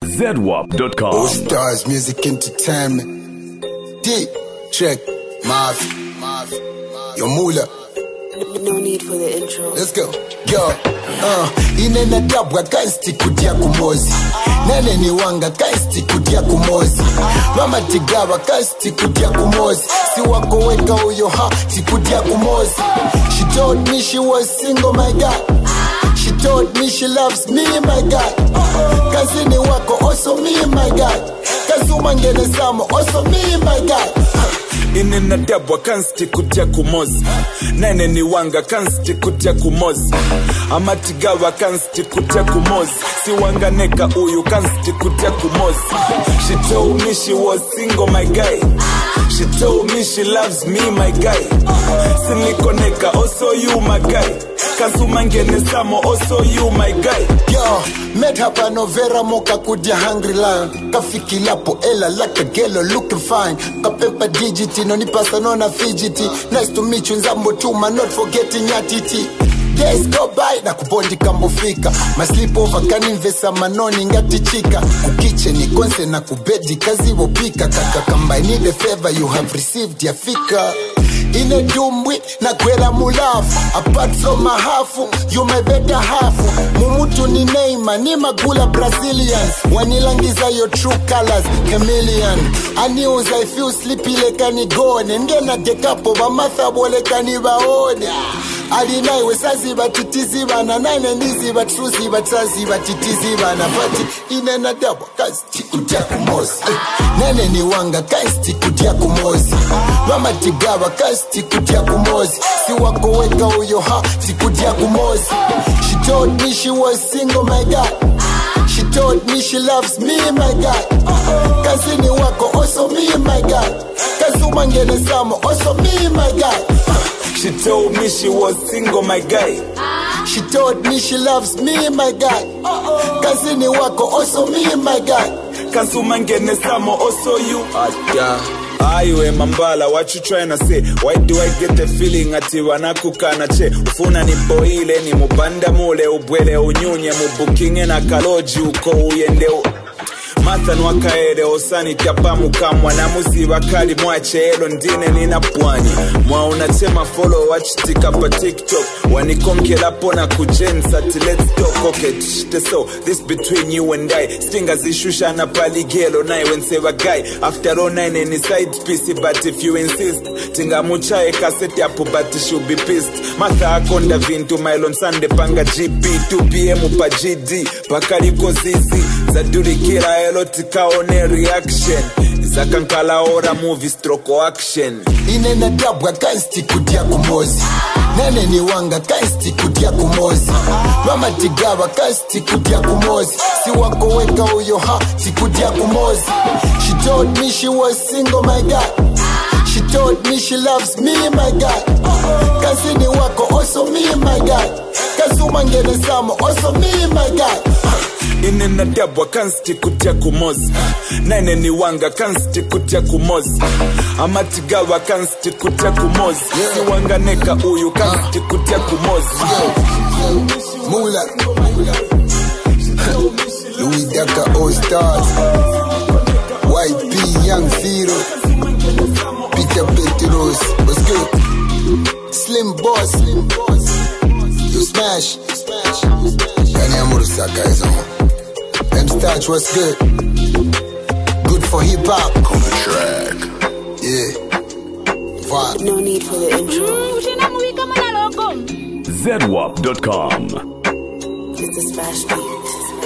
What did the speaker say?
ZWAP.com. All Stars Music Entertainment. D. Check. Marv. Marv. Yo, Mula. No need for the intro. Let's go. Yo. Uh, inena dabwa kaisti kutia kumozi nene ni wanga kaisti kutia kumozi mama tigawa kaisti kutia kumozi si wako weka uyo ha sikutia kumozi she told me she was single my god she told me she loves me my god kazini wako also me my god kazuma ngene samo also me my god inena dabwa kansti kutya kumozi nene ni wanga kansti kutya kumozi amatigawa kansti kutya kumozi siwanganeka uyu kansti kutya kumozi she told me she was single my guy she told me she loves me my guy sinikoneka also you my guy kazuma ngene samo also you my guy Yo, met hapa Novera moka kudia hungry lion kafikilapo ela like a gelo looking fine kapepa digiti nonipasa nona fidgety nice to meet you nzambo tuma not forgetting yatiti days go by na kubondi kambofika maslipover kaninvesa manoni ngatichika kukiche ni konse na kubedi kazivopika kaka kamba I need a favor you have received yafika ine dumbwi na kwela mulafu apart from mahafu you my better hafu mumutu ni neima ni magula brazilian wanilangiza your true colors chameleon aniuza if you sleepy lekanigone ngena dekapo bamathabu lekanibaone alinaiwe saziba titizibana nane ndiziba truziba traziba titizibana pati inena dabwa kazi tikutia kumozi nene ni wanga kazi tikutia kumozi mamatigawa kazi tikutia kumozi si wako weka uyo ha tikutia kumozi she told me she was single my god she told me she loves me my god kazini wako also me my god kazuma ngene samo also me my god she told me she was single my guy She told me she loves me, my God. Kazini wako also me, my God. Kazuma ngene samo also you aiwe mambala what you trying to say why do i get the feeling ati wanakukana che ufuna niboile ni mubanda mule ubwele unyunye mubukinge na kaloji uko uyende u- mathan wakaere osani tyapamukamwa namuziva kali mwacheelo ndine nina pwanyi mwaunatema folo wachitika pa tiktok wanikonkelapo na kujensati lets talk okay tshite so this between you and i stingazishushana paligelo naye wenseva guy after all nine ni side piece but if you insist tingamuchaye kaseti apo but she'll be pissed matha akonda vintu mailon sande panga gp 2pm pa gd pakaliko zizi zadurikira elo tikaone reaction zakankalaora movie stroko action Inena dabwa kaisti kutia kumozi. Nene ni wanga kaisti kutia kumozi. Mama tigawa kaisti kutia kumozi. Si wako weka uyo ha, si kutia kumozi. She told me she was single, my God. She told me she loves me, my God. Kazini wako also me, my God. Kazuma ngene samo also me, my God. inena dabwa kansti kutya kumozi nene ni wanga kansti kutya kumozi amatigawa kansti kutya kumozi siwanganeka uyu kansti kutya kumozi Mula. Louis Daka All Stars. YP Young Zero. Peter Petros. What's good? Slim Boss. Slim Boss. You smash. Smash. Kanye Amurusaka is on. M Starch, what's good? Good for hip hop. On the track. Yeah. Vibe. No need for the intro. ZWAP.com. It's the smash beat.